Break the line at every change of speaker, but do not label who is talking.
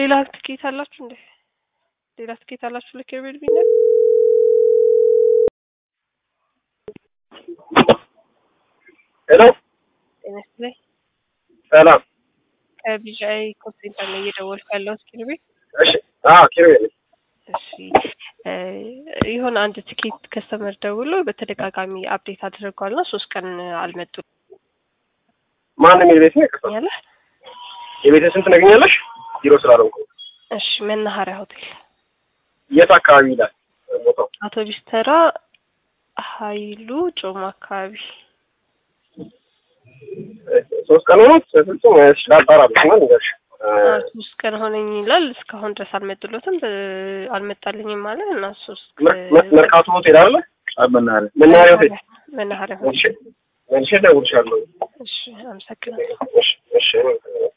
ሌላ ትኬት አላችሁ እንዴ? ሌላ ትኬት አላችሁ ለኪሩቤል ቢነ
ሄሎ
ጤና ይስጥልኝ።
ሰላም።
ከቢዣይ ኮል ሴንተር ነው እየደወልኩ ያለሁት ኪሩቤል።
እሺ። አዎ ኪሩቤል ነኝ።
እሺ እ የሆነ አንድ ትኬት ከስተመር ደውሎ በተደጋጋሚ አፕዴት አድርገዋል እና ሶስት ቀን አልመጡም
ማንም የቤት ነው ይቅርታ።
ያለ
የቤት ስንት ነገኛለሽ? ቢሮ ስላልሆንኩ።
እሺ መናኸሪያ ሆቴል
የት አካባቢ ይላል ቦታው?
አውቶቢስ ተራ ሀይሉ ጮማ አካባቢ
ሶስት ቀን ሆኖት ፍጹም ላጣራብሽ ነው ንገርሽ።
አ፣ ሶስት ቀን ሆነኝ ይላል። እስካሁን ድረስ አልመጡለትም በ- አልመጣልኝም ማለት እና ሶስት
መርካቶ ሆቴል አለ መናኸሪያ መናኸሪያ ሆቴል
መናኸሪያ
መልሼ መልሼ እደውልልሻለሁ።
እሺ አመሰግናለሁ።
እሺ እሺ